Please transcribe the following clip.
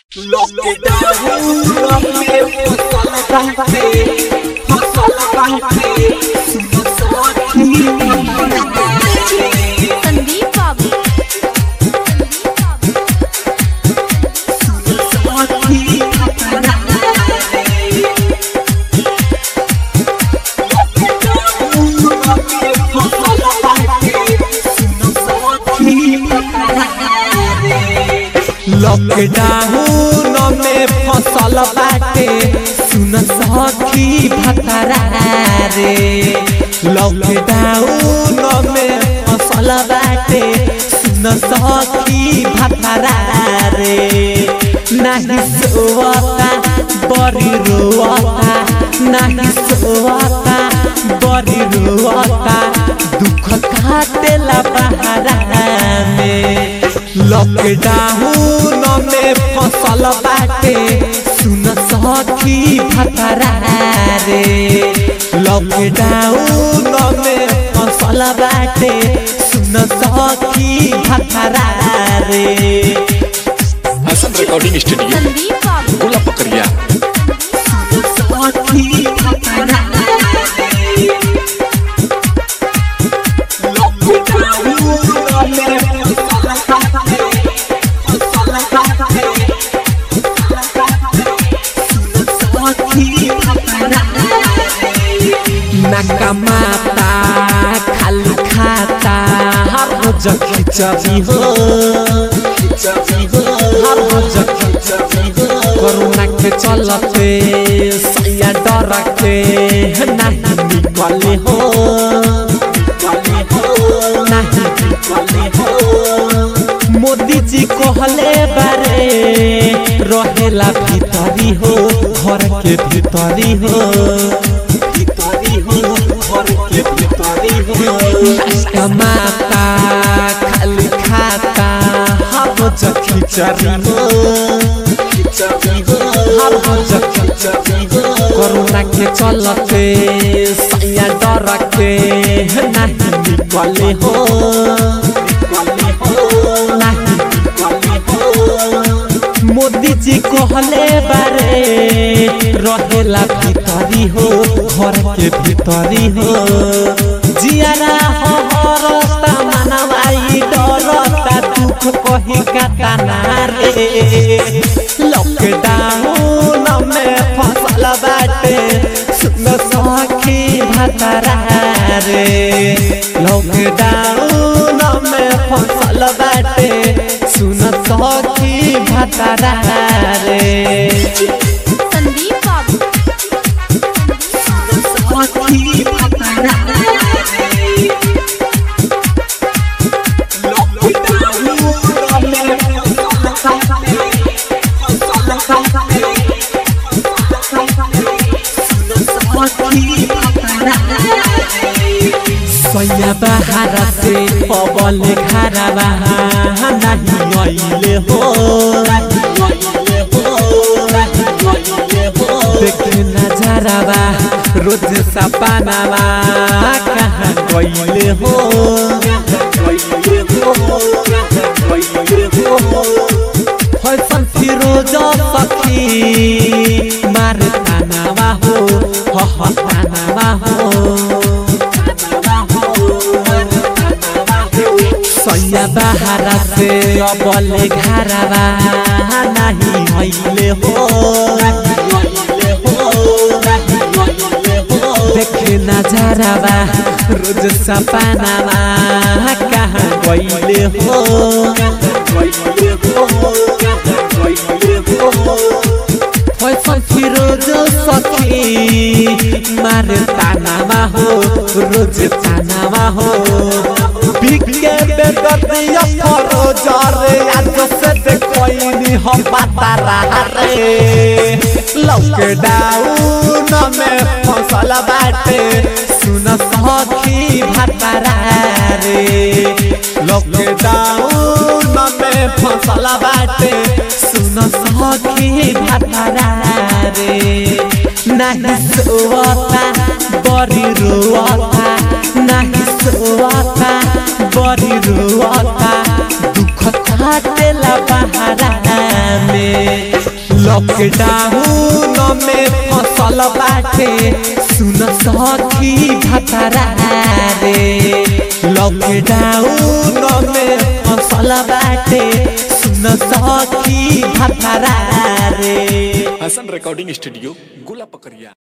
संदीप बाबू लॉकडाउन में फसल बाटे सुन सखी भतरा रे लॉकडाउन में फसल बाटे सुन सखी भतरा रे नहीं सोवता बड़ी रोवता नहीं सोवता बड़ी रोवता दुख काटेला बहारा में लॉकडाउन में फसल बाटे सुन सखी भतरा रे लॉकडाउन में फसल बाटे सुन सखी भतरा रे हसन रिकॉर्डिंग स्टूडियो संदीप बाबू गोला पकड़िया नकमाता खाली खाता हर रोज खिचड़ी हो हर रोज खिचड़ी हो कोरोना के चलते सैया डर के नहीं निकले हो नहीं निकले हो मोदी जी कहले बारे रहेला भीतरी हो घर के भीतरी हो भीतरी हो घर के भीतरी हो कमाता खाली खाता हर रोज खिचड़ी हो खिचड़ी हो हर रोज खिचड़ी हो कोरोना के चलते सैया डर के नहीं निकले हो निकले हो नहीं निकले हो मोदी जी कहले बारे रहेला भीतरी हो घर के भीतरी हो जियारा हो रस्ता मनवाई डरता दुख कही कातना रे लॉकडाउन में फसल बाटे सुन सखी भतरा रे लॉकडाउन में फसल बाटे सुन सखी भतरा रे संदीप बाबू सैया बहारा से पबल घरवा नहीं अइले हो देखे नजरवा रोज सपनावा कहाँ गइले हो फैशन फिरोज सखी मार तानावा हो ह ह तानावा हो सैया बहारा से अबले घरवा नहीं हइले हो देखे नजरवा रोज सपनावा कहाँ गइले हो फैशन फिरोज सखी मार तानावा हो रोज तानावा हो बिके बेदतिया फरोज रे आज से देखोइनी हम बता रहा रे लॉकडाउन में फसल बाटे सुन सखी भतरा रे लॉकडाउन में फसल बाटे सुन सखी भतरा रे नहीं सोवता बड़ी रोवता नहीं सोवता बड़ी रोवता दुख काटेला बहारा में लॉकडाउन में फसल बाटे सुन सखी भतरा रे लॉकडाउन में फसल बाटे सुन सखी भतरा रे हसन रिकॉर्डिंग स्टूडियो गोला पकड़िया